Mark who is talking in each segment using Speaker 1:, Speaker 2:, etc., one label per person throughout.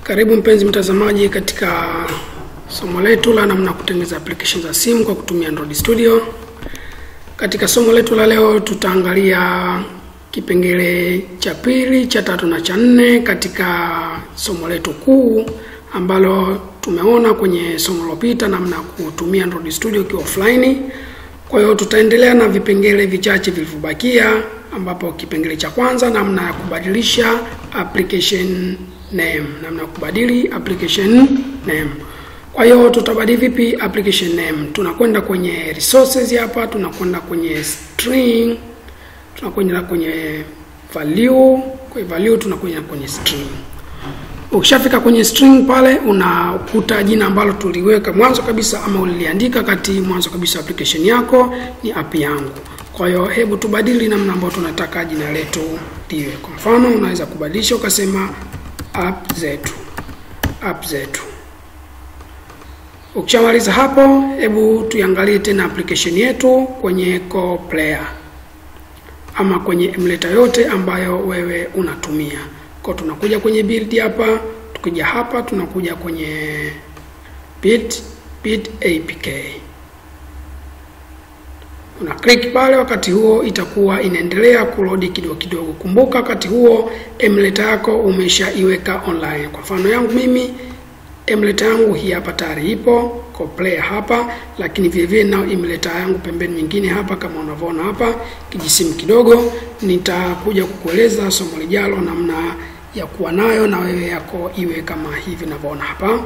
Speaker 1: Karibu mpenzi mtazamaji katika somo letu la namna ya kutengeneza application za simu kwa kutumia Android Studio. Katika somo letu la leo tutaangalia kipengele cha pili, cha tatu na cha nne katika somo letu kuu ambalo tumeona kwenye somo lilopita namna ya kutumia Android Studio ukiwa offline. Kwa hiyo tutaendelea na vipengele vichache vilivyobakia ambapo kipengele cha kwanza namna ya kubadilisha application name, namna ya kubadili application name. Kwa hiyo tutabadili vipi application name? Tunakwenda kwenye resources hapa, tunakwenda kwenye string, tunakwenda kwenye value, kwa value tunakwenda kwenye string. Ukishafika kwenye string pale unakuta jina ambalo tuliweka mwanzo kabisa ama uliliandika kati mwanzo kabisa application yako ni app yangu. Kwa hiyo hebu tubadili namna ambayo tunataka jina letu liwe. Kwa mfano unaweza kubadilisha ukasema app zetu, app zetu. Ukishamaliza hapo, hebu tuiangalie tena application yetu kwenye Core Player ama kwenye emulator yote ambayo wewe unatumia. Kwa tunakuja kwenye build hapa, tukija hapa tunakuja kwenye bit bit apk una click pale. Wakati huo itakuwa inaendelea kulodi kidogo kidogo. Kumbuka wakati huo emulator yako umeshaiweka online. Kwa mfano yangu mimi emulator yangu hii hapa tayari ipo Core Player hapa, lakini vile vile nao emulator yangu pembeni nyingine hapa, kama unavyoona hapa kijisimu kidogo. Nitakuja kukueleza somo lijalo namna ya kuwa nayo na wewe yako iwe kama hivi unavyoona hapa.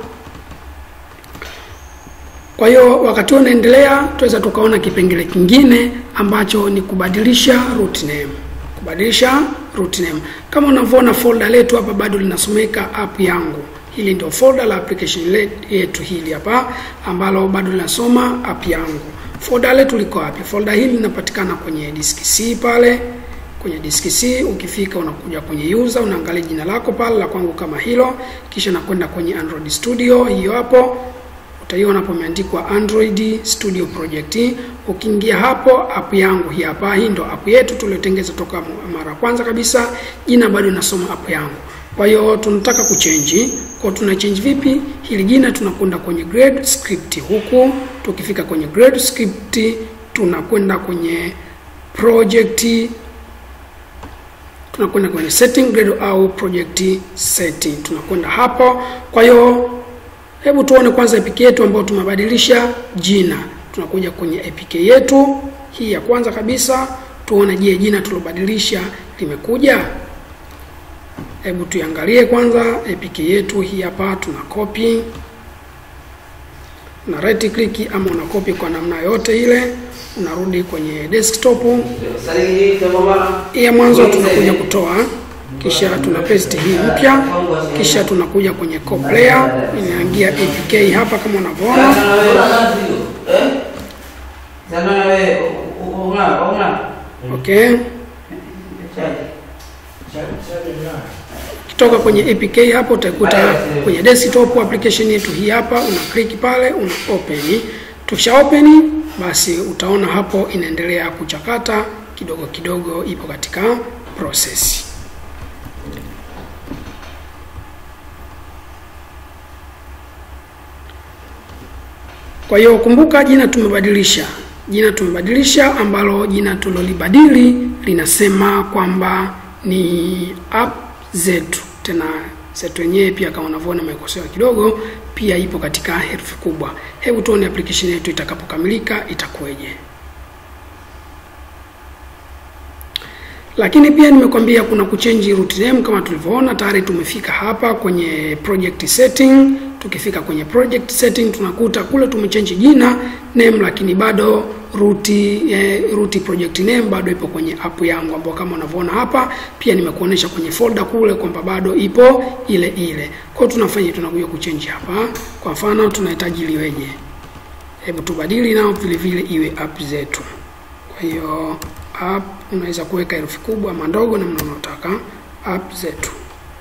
Speaker 1: Kwa hiyo wakati huo unaendelea, tuweza tukaona kipengele kingine ambacho ni kubadilisha root name. Kubadilisha root name, kama unavyoona folder letu hapa bado linasomeka app yangu. Hili ndio folder la application yetu hili hapa ambalo bado linasoma app yangu. Folder letu liko wapi? Folder hili linapatikana kwenye disk C pale kwenye disk C. Ukifika unakuja kwenye user, unaangalia jina lako pale, la kwangu kama hilo, kisha nakwenda kwenye Android Studio, hiyo hapo utaiona hapo imeandikwa Android Studio Project. Ukiingia hapo, app yangu hii hapa, hii ndo app yetu tuliyotengeza toka mara kwanza kabisa. Jina bado nasoma app yangu. Kwa hiyo tunataka kuchange. Kwa tuna change vipi? Hili jina tunakwenda kwenye grade script huku. Tukifika kwenye grade script tunakwenda kwenye project tunakwenda kwenye setting grade au project setting. Tunakwenda hapo. Kwa hiyo hebu tuone kwanza APK yetu ambayo tumebadilisha jina. Tunakuja kwenye APK yetu hii ya kwanza kabisa, tuone je, jina tulobadilisha limekuja. Hebu tuiangalie kwanza APK yetu hii hapa. Tuna copy na right click, ama una copy kwa namna yote ile, unarudi kwenye desktop hii ya mwanzo, tunakuja kutoa kisha tuna paste hii mpya, kisha tunakuja kwenye Core Player, inaingia APK hapa kama unavyoona. Okay, kitoka kwenye APK hapo utakuta kwenye desktop application yetu hii hapa, una click pale, una open. Tukisha open, basi utaona hapo inaendelea kuchakata kidogo kidogo, ipo katika process. Kwa hiyo kumbuka, jina tumebadilisha, jina tumebadilisha, ambalo jina tulolibadili linasema kwamba ni app zetu. Tena zetu yenyewe pia kama unavyoona imekosewa kidogo, pia ipo katika herufi kubwa. Hebu tuone application yetu itakapokamilika itakuweje. Lakini pia nimekwambia kuna kuchange root name kama tulivyoona tayari tumefika hapa kwenye project setting. Tukifika kwenye project setting tunakuta kule tumechange jina name, lakini bado root eh, root project name bado ipo kwenye app yangu, ambapo kama unavyoona hapa pia nimekuonesha kwenye folder kule kwamba bado ipo ile ile. Kwa hiyo tunafanya tunakuja kuchange hapa. Kwa mfano tunahitaji liweje? Hebu tubadili nao vile vile iwe app zetu. Kwa hiyo app unaweza kuweka herufi kubwa ama ndogo namna unaotaka. App zetu,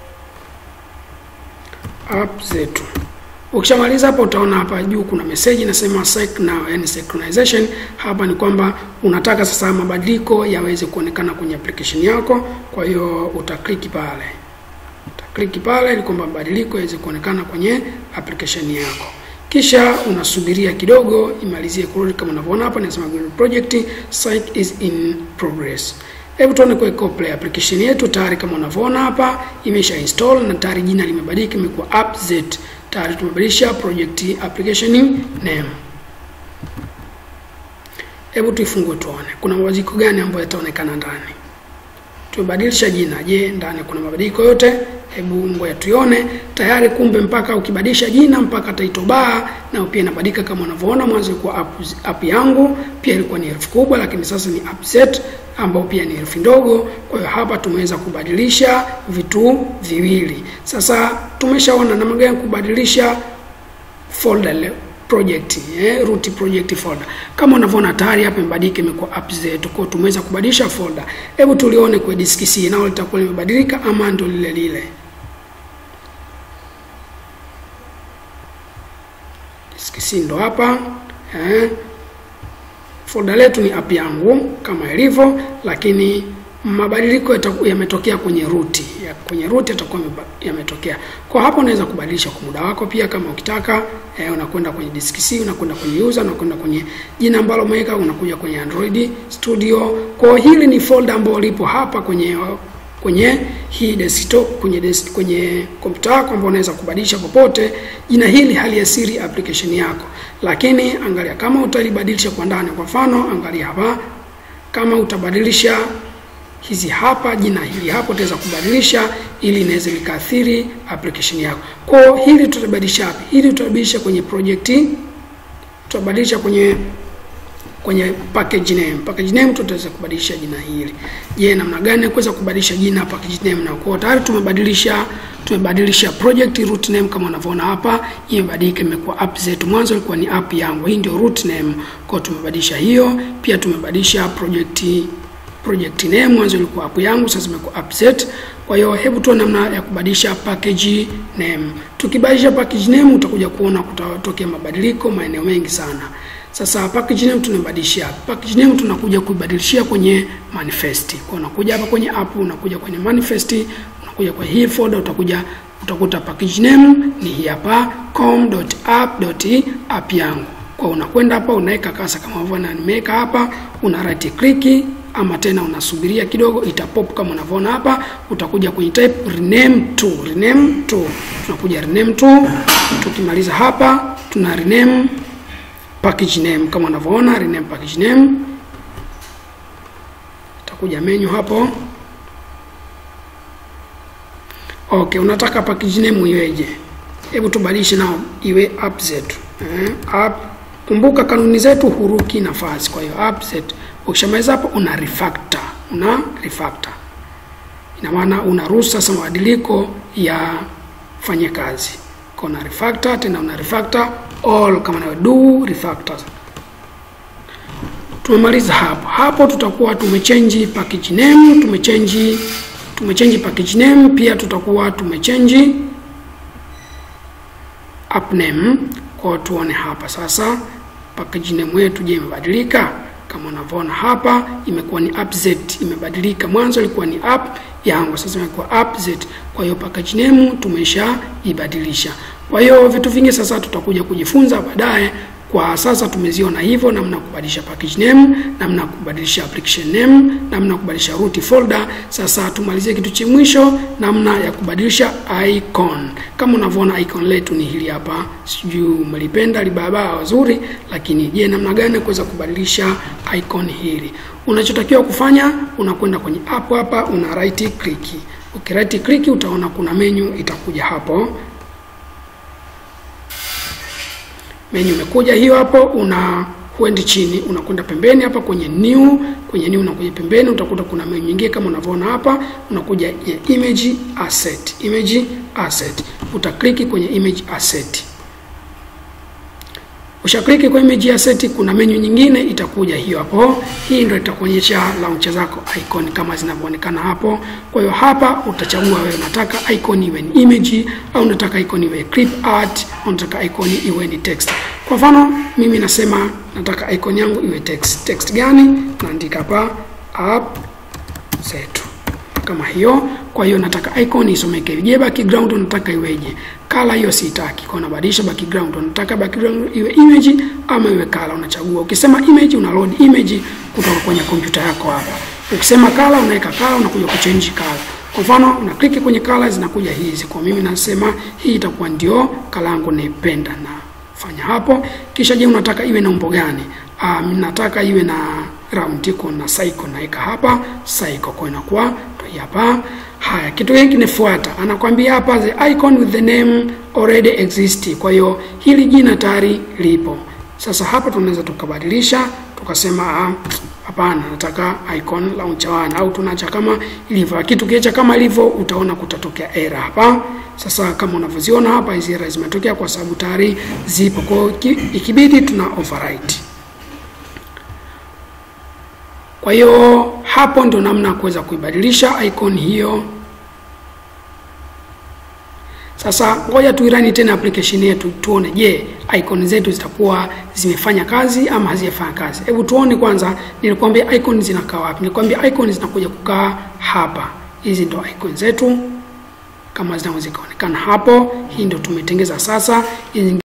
Speaker 1: app zetu. Ukishamaliza hapo, utaona hapa juu kuna message inasema sync now, yani synchronization. Hapa ni kwamba unataka sasa mabadiliko yaweze kuonekana kwenye application yako, kwa hiyo utaklik pale, click pale ili kwamba mabadiliko yaweze kuonekana kwenye application yako kisha unasubiria kidogo imalizie kurudi kama unavyoona hapa inasema project site is in progress hebu tuone kwa Coplay application yetu tayari kama unavyoona hapa imesha install na tayari jina limebadilika imekuwa appz tayari tumebadilisha project application name hebu tuifungue tuone kuna mabadiliko gani ambayo yataonekana ndani tumebadilisha jina je ndani kuna mabadiliko yote hebu ngoja tuione tayari kumbe mpaka ukibadilisha jina mpaka title bar na pia inabadilika kama unavyoona mwanzo ilikuwa app, app yangu pia ilikuwa ni herufi kubwa lakini sasa ni app set ambao pia ni herufi ndogo kwa hiyo hapa tumeweza kubadilisha vitu viwili sasa tumeshaona namna gani kubadilisha folder leo project eh, root project folder kama unavyoona tayari hapa imebadilika imekuwa app zetu kwa tumeweza kubadilisha folder hebu tulione kwa disk C nao litakuwa limebadilika ama ndo lile lile disk C ndo hapa eh, folder letu ni app yangu kama ilivyo lakini mabadiliko yametokea kwenye ruti ya kwenye ruti yatakuwa yametokea kwa hapo unaweza kubadilisha kwa muda wako pia kama ukitaka eh, unakwenda kwenye disk C unakwenda kwenye user unakwenda kwenye jina ambalo umeweka unakuja kwenye Android Studio kwa hili ni folder ambalo lipo hapa kwenye kwenye hii desktop kwenye desk, kwenye kompyuta yako ambayo unaweza kubadilisha popote jina hili haliasiri application yako lakini angalia kama utalibadilisha kwa ndani kwa mfano angalia hapa kama utabadilisha hizi hapa jina hili hapo utaweza kubadilisha ili inaweza likaathiri application yako kwa hili tutabadilisha wapi hili tutabadilisha kwenye project tutabadilisha kwenye kwenye package name package name tutaweza kubadilisha jina hili je namna gani kuweza kubadilisha jina package name na kwa tayari tumebadilisha tumebadilisha project root name kama unavyoona hapa imebadilika imekuwa app zetu mwanzo ilikuwa ni app yangu hii ndio root name kwa tumebadilisha hiyo pia tumebadilisha project project name mwanzo ilikuwa app yangu sasa imekuwa app set kwa hiyo hebu tuone namna ya kubadilisha package name tukibadilisha package name utakuja kuona kutatokea mabadiliko maeneo mengi sana sasa package name tunabadilishia package name tunakuja kuibadilishia kwenye manifest kwa unakuja hapa kwenye app unakuja kwenye manifest unakuja kwa hii folder utakuja utakuta package name ni hii hapa com.app.app yangu kwa unakwenda hapa unaweka kasa kama unavyoona nimeweka hapa una right click ama tena unasubiria kidogo itapop kama unavyoona hapa utakuja kwenye type rename to rename to tunakuja rename to tukimaliza hapa tuna rename package name kama unavyoona rename package name utakuja menu hapo okay unataka package name iweje hebu tubadilishe nao iwe app zetu eh, app kumbuka kanuni zetu huruki nafasi kwa hiyo app zetu ukishamaliza hapo una refactor una refactor ina maana unaruhusu sasa mabadiliko ya fanye kazi kwa una refactor tena una refactor all kama nawe do refactor tumemaliza hapo hapo tutakuwa tumechange package name tumechange tumechange package name pia tutakuwa tumechange app name kwa tuone hapa sasa package name yetu je imebadilika kama unavyoona hapa imekuwa ni app z imebadilika mwanzo ilikuwa ni app yangu sasa imekuwa app z kwa hiyo package name tumesha ibadilisha kwa hiyo vitu vingi sasa tutakuja kujifunza baadaye kwa sasa tumeziona hivyo namna kubadilisha package name namna kubadilisha application name namna kubadilisha root folder sasa tumalizie kitu cha mwisho namna ya kubadilisha icon kama unavyoona icon letu ni hili hapa sijui umelipenda libaba wazuri lakini je namna gani kuweza kubadilisha icon hili unachotakiwa kufanya unakwenda kwenye app hapa una right click okay, right click utaona kuna menu itakuja hapo menu imekuja hiyo hapo una huendi chini unakwenda pembeni hapa kwenye new kwenye new unakuja pembeni utakuta kuna menu nyingine kama unavyoona hapa unakuja ya image asset image asset utakliki kwenye image asset ushakliki kwa image asset kuna menu nyingine itakuja hiyo hapo hii ndio itakuonyesha launcher zako icon kama zinavyoonekana hapo kwa hiyo hapa utachagua wewe unataka icon iwe ni image au unataka icon iwe clip art au unataka icon iwe ni text kwa mfano mimi nasema nataka icon yangu iwe text text gani naandika hapa app zetu kama hiyo. Kwa hiyo nataka icon isomeke. Je, background unataka iweje? Color hiyo sitaki. Kwa unabadilisha background. Unataka background iwe image ama iwe color unachagua. Ukisema image una load image kutoka kwenye kompyuta yako hapa. Ukisema color unaweka color unakuja kuchange color. Kwa mfano una click kwenye colors zinakuja hizi. Kwa mimi nasema hii itakuwa ndio color yangu naipenda na fanya hapo. Kisha je, unataka iwe na umbo gani? Ah, mimi nataka iwe na round iko na cycle naweka hapa cycle kwa inakuwa ndio hapa. Haya, kitu hiki kinafuata, anakwambia hapa the icon with the name already exist. Kwa hiyo hili jina tayari lipo. Sasa hapa tunaweza tukabadilisha tukasema hapana, nataka icon launcher one au tunaacha kama ilivyo. Lakini tukiacha kama ilivyo, utaona kutatokea error hapa. Sasa kama unavyoziona hapa, hizi error zimetokea kwa sababu tayari zipo. Kwa hiyo ikibidi tuna overwrite. Kwa hiyo hapo ndo namna ya kuweza kuibadilisha icon hiyo. Sasa ngoja tuirani tena application yetu tuone, je, icon zetu zitakuwa zimefanya kazi ama hazijafanya kazi. Hebu tuone kwanza, nilikwambia icon zinakaa wapi? Nilikwambia icon zinakuja kukaa hapa. Hizi ndo icon zetu kama zinaweza kuonekana hapo. Hii ndo tumetengeza sasa. Hizi